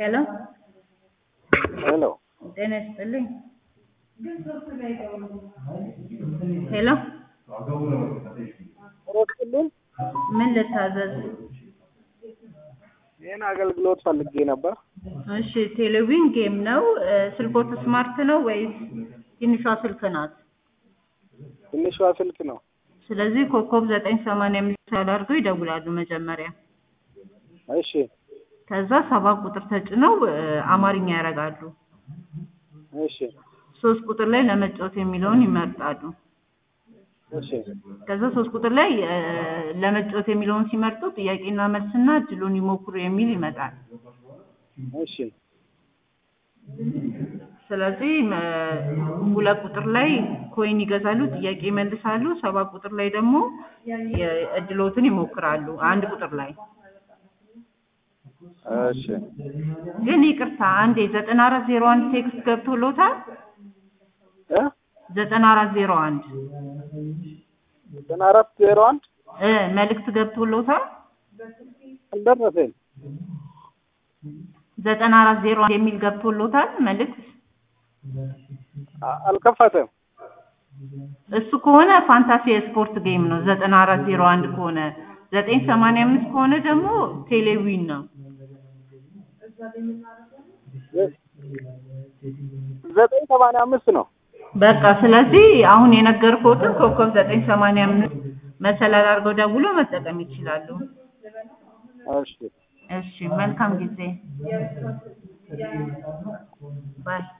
ሄሎ ሄሎ ጤና ይስጥልኝ። ሄሎ ረክልን ምን ልታዘዝ? ይህን አገልግሎት ፈልጌ ነበር። እሺ ቴሌቪዥን ጌም ነው። እ፣ ስልኮት ስማርት ነው ወይስ ትንሿ ስልክ ናት? ትንሿ ስልክ ነው። ስለዚህ ኮከብ ዘጠኝ ሰማንያ አምስት አድርገው ይደውላሉ መጀመሪያ። እሺ ከዛ ሰባት ቁጥር ተጭነው እ፣ አማርኛ ያደርጋሉ። እሺ ሶስት ቁጥር ላይ ለመጫወት የሚለውን ይመርጣሉ። እሺ ከዛ ሶስት ቁጥር ላይ እ፣ ለመጫወት የሚለውን ሲመርጡ ጥያቄና መልስና እድሉን ይሞክሩ የሚል ይመጣል። እሺ ስለዚህ እ፣ ሁለት ቁጥር ላይ ኮይን ይገዛሉ፣ ጥያቄ ይመልሳሉ። ሰባት ቁጥር ላይ ደግሞ የእድሎትን ይሞክራሉ። አንድ ቁጥር ላይ እሺ ግን ይቅርታ አንዴ ዘጠና አራት ዜሮ አንድ ቴክስት ገብቶሎታል። እ ዘጠና አራት ዜሮ አንድ ዘጠና አራት ዜሮ አንድ እ መልእክት ገብቶሎታል። አልደረሰኝ። ዘጠና አራት ዜሮ አንድ የሚል ገብቶሎታል መልእክት። አ- አልከፈተም። እሱ ከሆነ ፋንታሲ የስፖርት ጌም ነው። ዘጠና አራት ዜሮ አንድ ከሆነ ዘጠኝ ሰማንያ አምስት ከሆነ ደግሞ ቴሌዊን ነው። ዘጠኝ ሰማንያ አምስት ነው። በቃ ስለዚህ አሁን የነገርኩትን ኮከብ ዘጠኝ ሰማንያ አምስት መሰላል አድርገው ደውሎ መጠቀም ይችላሉ። እሺ እሺ መልካም ጊዜ ባይ